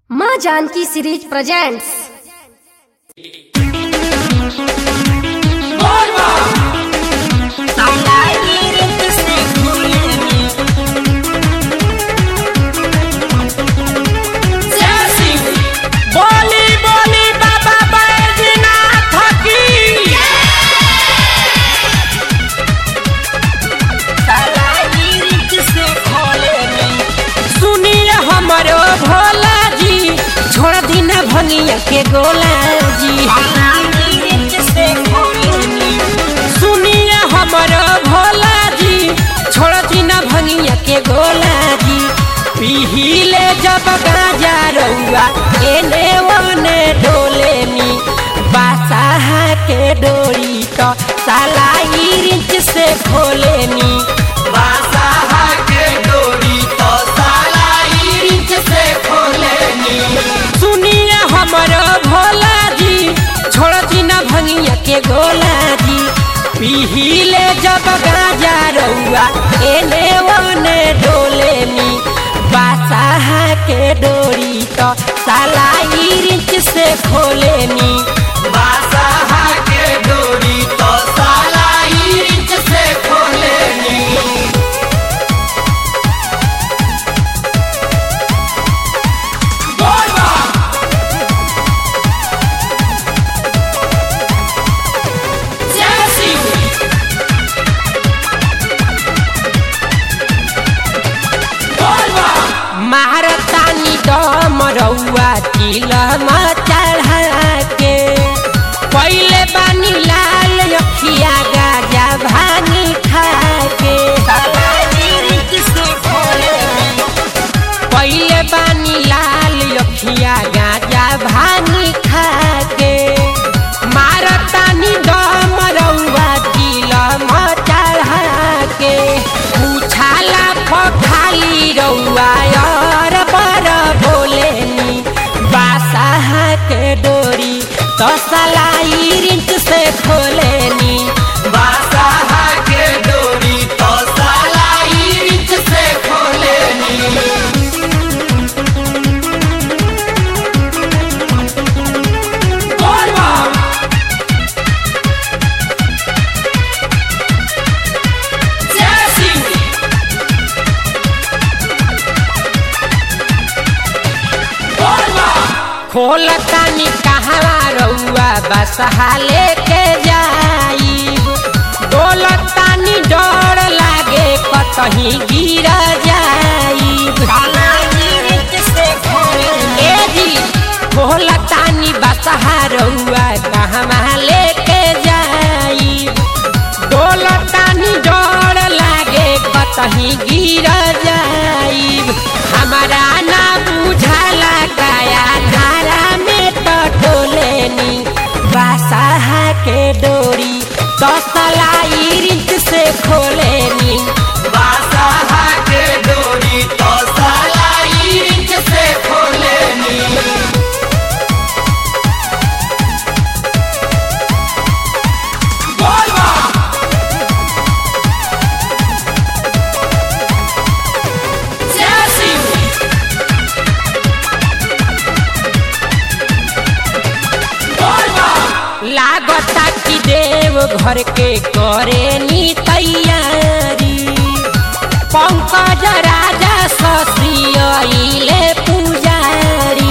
माँ Janaki series presents बोली बोली बाबा बैजनाथ की सुनिए हमरो भोला जी छोड़ दिन भंगिया के गोला जी सुनिए हमरो भोला जी छोड़ दिन भंगिया के गोला जी पीहिले जब गाजा रउआ एने ओने डोले मी बासाहा के डोरी तो साला रिंच से खोले मी बासाहा के डोरी तो साला रिंच से खोले मी सुनिए हमरो भोला जी छोड़ दिन भंगिया के गोला जी पीहिले जब गाजा रउआ एने ओने डोले मी बासाहा के डोरी तो साला रिंच से खोले मी बासाहा के डोरी तो साला रिंच से खोले मी महारतानी दम रउआ चिलमा चढ़ा के पहिले बानी लाल अखिया गाजा भानी खा के पहिले बानी लाल अखिया गाजा भानी खा के मारतानी दम रउआ चिलमा चढ़ा के उछाला पखाली रउआ और पर बोलेनी बासाहा के डोरी तो सलाई रिंच से खोलेनी बासाहा के डोरी तो सलाई रिंच से खोलेनी खोल तानी कहवा रउआ बसहा लेके जाई डोल तानी डर लागे कतही गिर जाई ए जी खोल तानी बसहा रउआ कहवा लेके जाई डोल तानी डर लागे कतही गिर जाई हमारा ना बुझाला काया धारा में तो टोलेनी बासाहा के डोरी दसलाई रिंच से खोलेनी बासाहा के डोरी दसलाई रिंच से खोलेनी लागता कि देव घर के करे नी तैयारी पंकज राजा ससियले पुजारी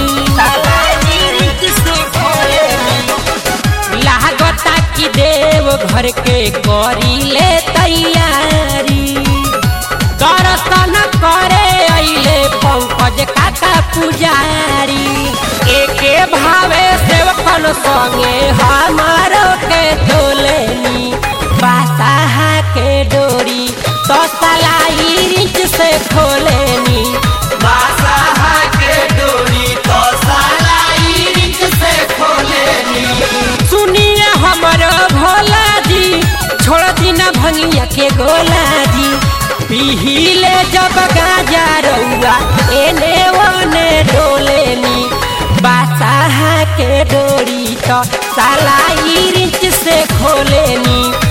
लागता कि देव घर के करीले तैयारी दर्शन करे अइले पंकज काका पुजारी एके भावे सेवकन संगे हमारो के तोलेनी बासाहा के डोरी तो सलाई रिंच से खोलेनी बासाहा के डोरी तो सलाई रिंच से खोलेनी सुनिए हमरो भोला जी छोड़ दिन भंगिया के गोला जी पीहिले जब गाजा रउआ एने ओने डोलेनी बासाहा के डोरी तो साला रिंच से खोलेनी